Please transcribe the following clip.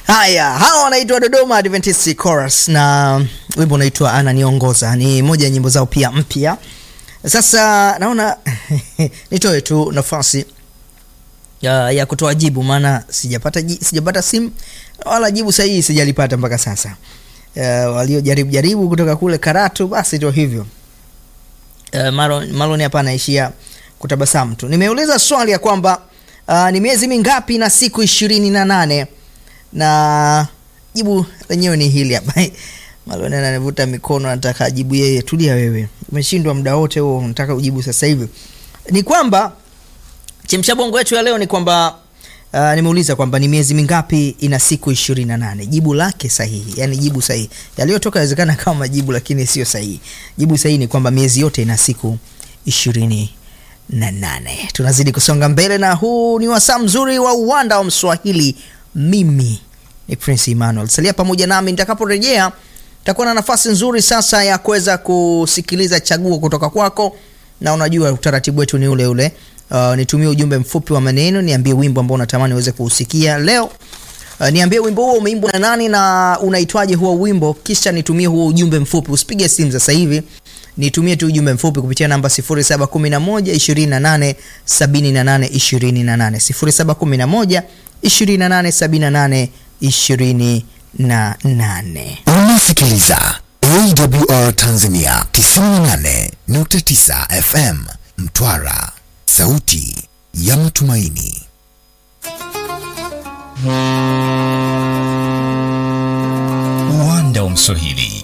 Haya, hawa wanaitwa Dodoma Adventist Chorus na wimbo unaitwa Ananiongoza. Ni moja ya nyimbo zao pia mpya. Sasa naona nitoe tu nafasi ya, ya kutoa jibu, maana sijapata ji, sijapata simu wala jibu sahihi sijalipata mpaka sasa. Uh, waliojaribu jaribu kutoka kule Karatu, basi ndio hivyo. Uh, Marlon, Marlon hapa anaishia kutabasamu tu. Nimeuliza swali ya kwamba uh, ni miezi mingapi na siku ishirini na nane na jibu lenyewe ni hili hapa. Marlon ananivuta mikono, anataka ajibu yeye. Tulia wewe, umeshindwa muda wote huo, unataka ujibu sasa hivi. Ni kwamba chemsha bongo yetu ya leo ni kwamba uh, nimeuliza kwamba ni miezi mingapi ina siku ishirini na nane. Jibu lake sahihi, yani jibu sahihi. Yaliyotoka yawezekana kama majibu, lakini sio sahihi. Jibu sahihi ni kwamba miezi yote ina siku ishirini na nane. Tunazidi kusonga mbele na huu ni wasaa mzuri wa uwanda wa Mswahili. Mimi ni Prince Emmanuel, salia pamoja nami nitakaporejea. Takuwa na nafasi nzuri sasa ya kuweza kusikiliza chaguo kutoka kwako, na unajua utaratibu wetu ni ule ule. Uh, nitumie ujumbe mfupi wa maneno, niambie wimbo ambao unatamani uweze kuusikia leo. Uh, niambie wimbo huo umeimbwa na nani na unaitwaje huo wimbo, kisha nitumie huo ujumbe mfupi. Usipige simu sasa hivi, nitumie tu ujumbe mfupi kupitia namba 0711 28 78 28 0711 28 78 28. Unasikiliza AWR Tanzania 98.9 FM Mtwara, sauti ya matumaini. Uwanda wa Mswahili